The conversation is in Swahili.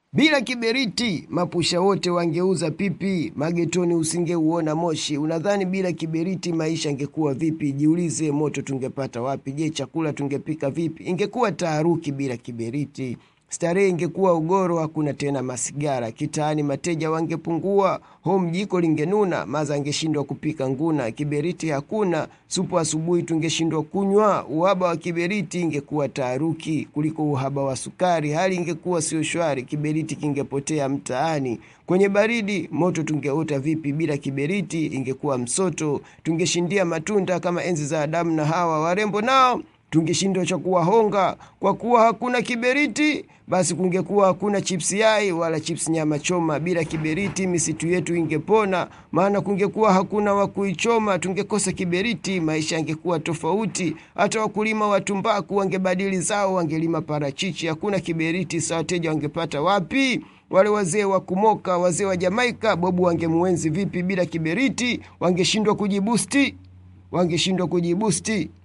Bila kiberiti mapusha wote wangeuza pipi, magetoni usingeuona moshi. Unadhani bila kiberiti maisha ingekuwa vipi? Jiulize, moto tungepata wapi? Je, chakula tungepika vipi? Ingekuwa taharuki bila kiberiti. Starehe ingekuwa ugoro, hakuna tena masigara. Kitaani mateja wangepungua, home jiko lingenuna, maza angeshindwa kupika nguna. Kiberiti hakuna, supu asubuhi tungeshindwa kunywa. Uhaba wa kiberiti ingekuwa taharuki kuliko uhaba wa sukari. Hali ingekuwa sio shwari, kiberiti kingepotea mtaani. Kwenye baridi moto tungeota vipi? Bila kiberiti ingekuwa msoto. Tungeshindia matunda kama enzi za Adamu na Hawa. Warembo nao tungeshindwa cha kuwahonga kwa kuwa hakuna kiberiti. Basi kungekuwa hakuna chips yai wala chips nyama choma. Bila kiberiti misitu yetu ingepona, maana kungekuwa hakuna wa kuichoma. Tungekosa kiberiti, maisha yangekuwa tofauti. Hata wakulima wa tumbaku wangebadili zao, wangelima parachichi. Hakuna kiberiti, sa wateja wangepata wapi? Wale wazee wa kumoka, wazee wa Jamaika, Bobu wangemuenzi vipi? Bila kiberiti wangeshindwa kujibusti, wangeshindwa kujibusti.